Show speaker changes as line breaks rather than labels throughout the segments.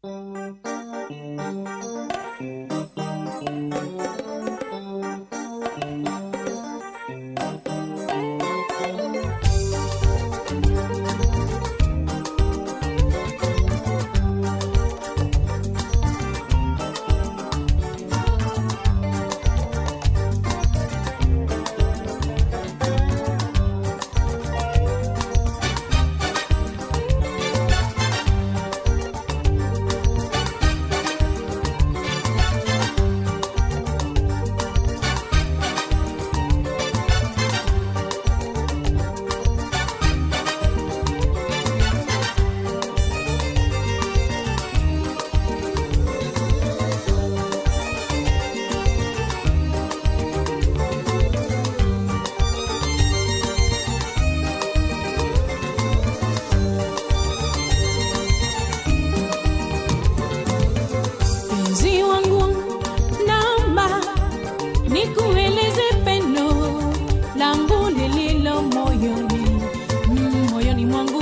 Mpenzi wangu, naomba nikueleze pendo langu lililo moyoni, mm, moyoni mwangu.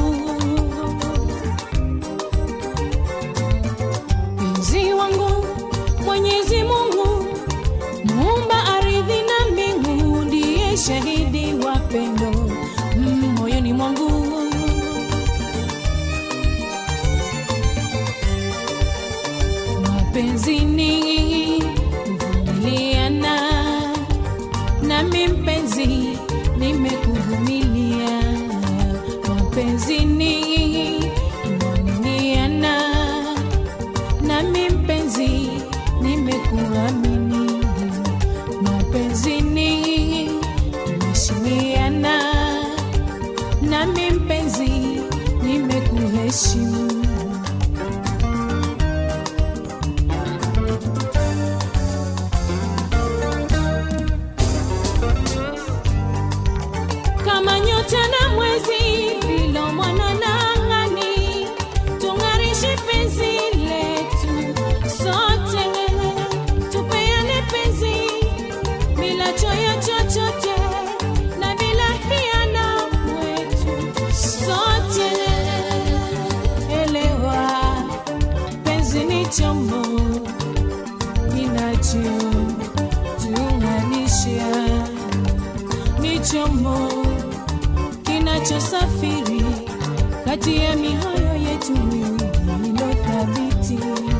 Mpenzi wangu, Mwenyezi Mungu muumba ardhi na mbingu, ndiye shahidi wa pendo mm, moyoni mwangu. mapenzi ni kuvumiliana, nami mpenzi nimekuvumilia. Mapenzi ni kuaminiana, nami mpenzi nimekuamini. Mapenzi ni kuheshimiana, nami mpenzi nimekuheshimu. kama nyota na mwezi vilo mwana na angani tung'arishe penzi letu sote tupeane penzi bila choyo chochote na bila hiana mwetu sote elewa penzi ni chombo kinachotuunganisha ni chombo kinachosafiri kati ya mioyo yetu miwili ilo thabiti.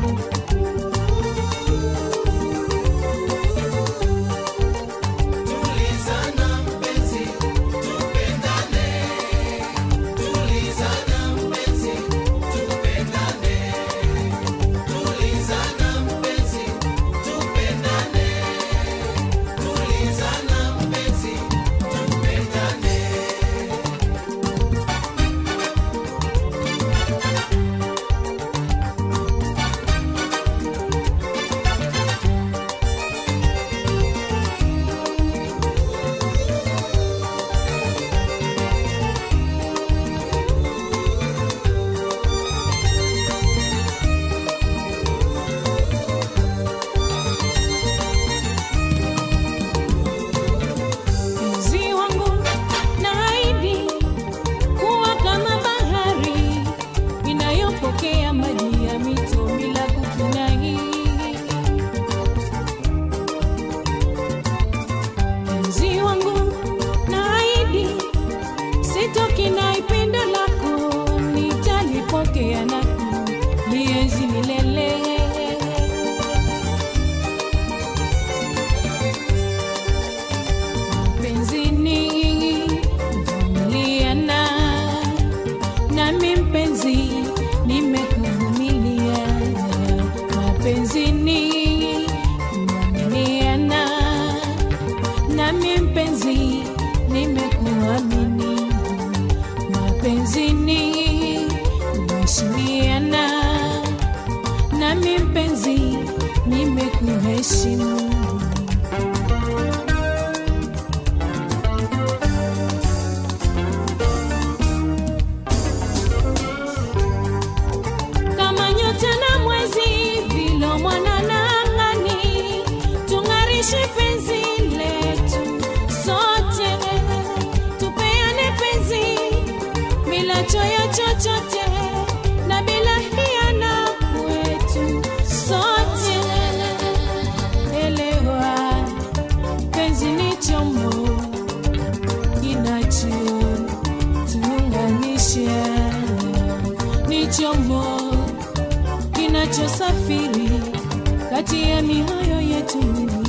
Mpenzi wangu naahidi kuwa kama bahari inayopokea maji ya mito bila kukinai. Mpenzi wangu naahidi sitokinai pendo lako, nitalipokea na kulienzi milele. Mapenzi ni kuvumiliana, nami mpenzi nimekuvumilia. Mapenzi ni kuaminiana, nami mpenzi nimekuamini. Mapenzi ni kuheshimiana, nami mpenzi nimekuheshimu. kama nyota na mwezi vilo mwana na angani tung'arishe penzi letu sote tupeane penzi bila choyo chochote na bila hiana kwetu kinachosafiri kati ya mioyo yetu miwili